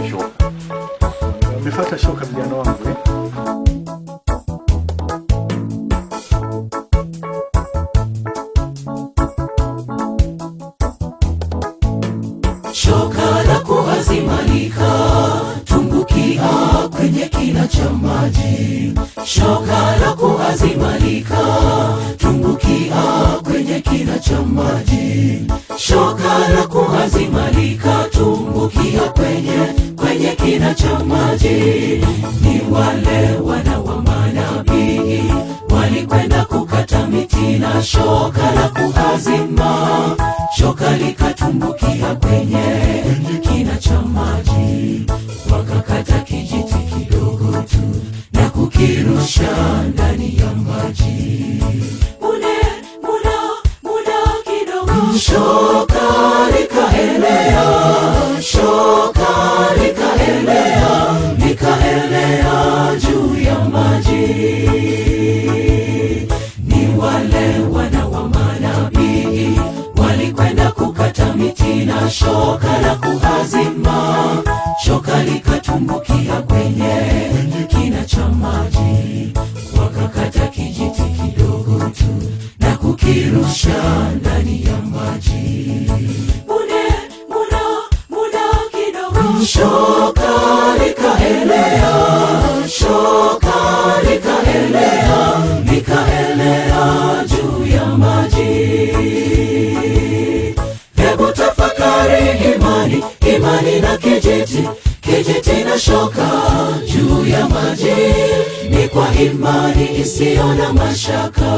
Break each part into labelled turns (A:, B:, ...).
A: nifuate shoka.
B: Umefuata shoka vijana wangu eh?
C: shoka la kuazimalika tumbukia kwenye kina cha maji shoka la kuazimalika tumbukia kwenye kina cha maji shoka la kuazimalika tumbukia kwenye kwenye kina cha maji ni wale wana wa manabii walikwenda kukata miti na shoka la kuazima shoka likatumbukia kwenye kina cha maji wakakata kijiti kidogo tu na kukirusha ndani ya maji mune muda muda kidogo shoka likaelea shoka likaelea likaelea juu ya maji ni wale wana wa manabii walikwenda kukata miti na shoka la kuhazima shoka likatumbukia kwenye kina cha maji wakakata kijiti kidogo tu na kukirusha ndani ya maji mune muda muda kidogo shoka likaelea shoka likaelea likaelea juu ya maji hebu tafakari imani imani na kijiti kijiti na shoka juu ya maji ni kwa imani isiyo na mashaka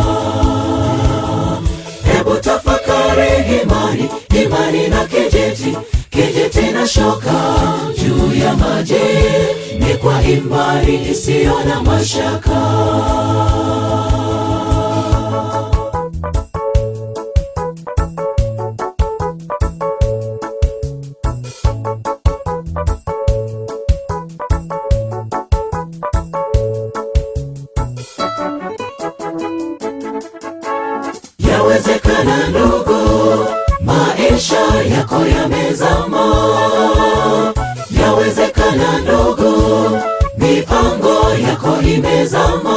C: hebu tafakari imani imani na kijiti kijiti na shoka juu ya maji ni kwa imani isiyo na mashaka yawezekana ndugu maisha yako yamezama yawezekana ndugu mipango yako imezama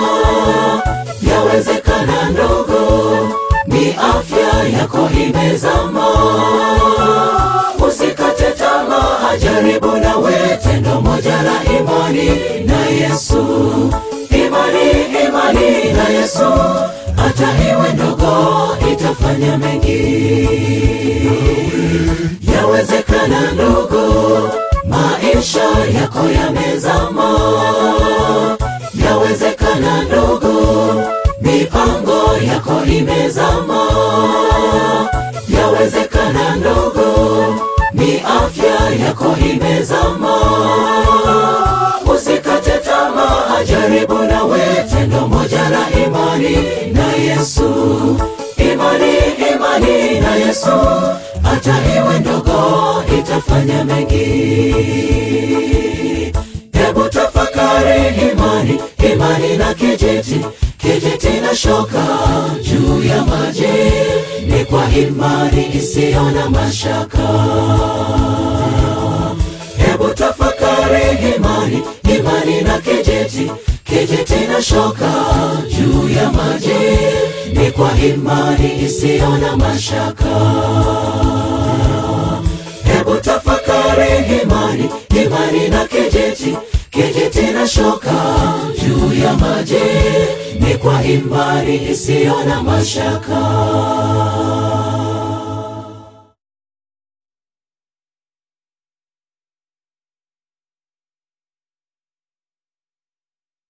C: yawezekana ndugu ni afya yako imezama usikate tamaa jaribu nawe tendo moja la imani na yesu imani imani na yesu hata iwe ndogo itafanya mengi yawezekana ndogo maisha yako yamezama yawezekana ndogo mipango yako imezama yawezekana ndogo ni afya yako imezama usikate tamaa jaribu nawe tendo moja la imani na yesu imani imani na yesu hata iwe ndogo itafanya mengi hebu tafakari imani imani na kijiti kijiti na shoka juu ya maji ni kwa imani isiyo na mashaka hebu tafakari imani imani na kijiti kijiti na shoka juu ya maji ni kwa imani isiyo na mashaka hebu tafakari imani imani na kijiti kijiti na shoka juu ya maji ni kwa imani isiyo na mashaka